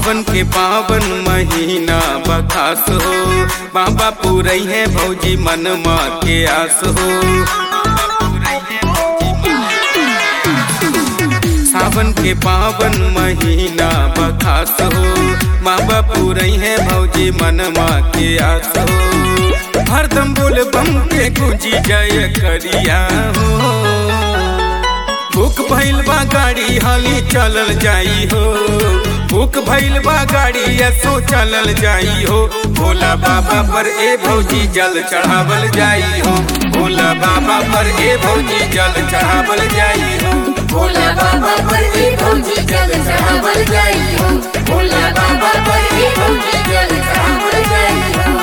सावन के पावन महीना बखास हो बाबा पूरई है भौजी मन माँ के आस हो सावन के पावन महीना बखास हो बाबा पूरई है भौजी मन माँ के आस हो हरदम बोल बम के गुंजी जय करिया हो बुक भइल बा गाड़ी हाली चलल जाई हो बुक भइल बा गाड़ी ऐसो चलल जाई हो भोला बाबा पर ए भौजी जल चढ़ावल जाई हो भोला बाबा पर ए भौजी जल चढ़ावल जाई हो भोला बाबा पर ही भौजी जल चढ़ावल जाई हो भोला बाबा पर ही भौजी जल चढ़ावल जाई हो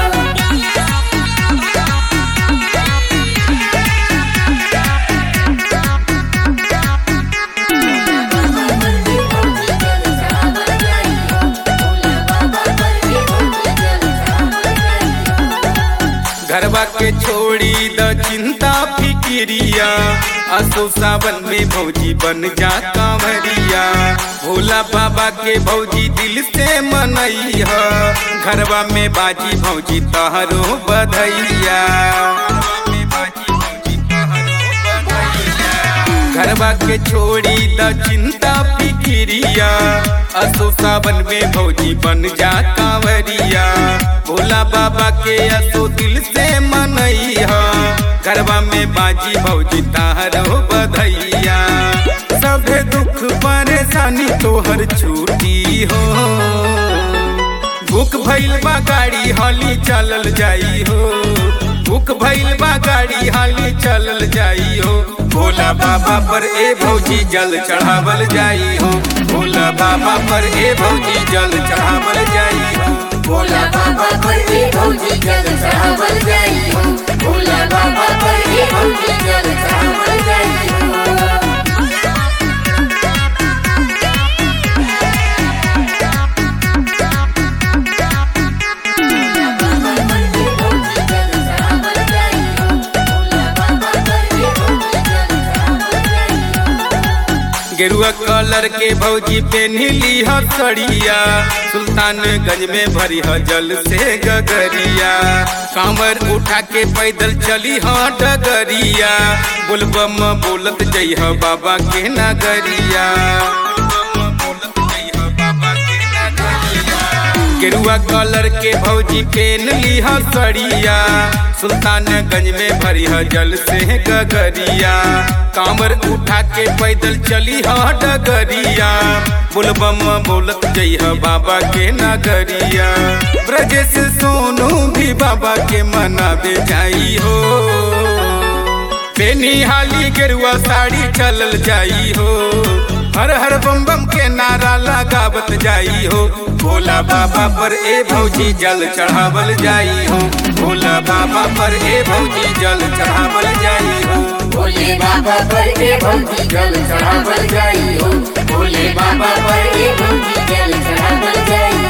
घरवा के छोड़ी द चिंता फिकिरिया असो सावन में भौजी बन जा कांवरिया भोला बाबा के भौजी दिल से मनैया घरवा में बाजी भौजी तहरो बधैया घरवा के छोड़ी द चिंता फिकिरिया असो सावन में भौजी बन जा कांवरिया भोला बाबा के असो दिल से मनैया घरवा में बाजी भौजी तारो बधैया सभे दुख परेशानी तोहर छूटी हो बुक भइल बा गाड़ी हाली चलल जाई हो बुक भइल बा गाड़ी हाली चलल जाई हो भोला बाबा पर ए भौजी जल चढ़ावल जाई हो भोला बाबा पर ए भौजी जल चढ़ावल जाई हो भोला बाबा पर ही भौजी जल चढ़ावल जाई हो भोला बाबा पर ही भौजी जल चढ़ावल जाई हो गेरुआ कलर के भौजी पेन्हली ह सड़िया सुल्तानगंज में भरी ह जल से गगरिया कांवर उठा के पैदल चली ह डगरिया बोलबम बोलत जइह बाबा के नगरिया गेरुआ कलर के भौजी पेन लिहा सड़िया सुल्तानगंज में भरी ह जल से गगरिया कांवर उठा के पैदल चली ह डगरिया बोलबम बोलत जइह बाबा के नगरिया ब्रजेश सोनू भी बाबा के मनावे जाई हो पेनी हाली गेरुआ साड़ी चलल जाई हो हर हर बम बम के नारा लगावत जाई हो भोला बाबा पर ए भौजी जल चढ़ावल जाई हो भोला बाबा पर ए भौजी जल चढ़ावल जाई हो भोले बाबा पर ए भौजी जल चढ़ावल जाई हो भोले बाबा पर ए भौजी जल चढ़ावल जाई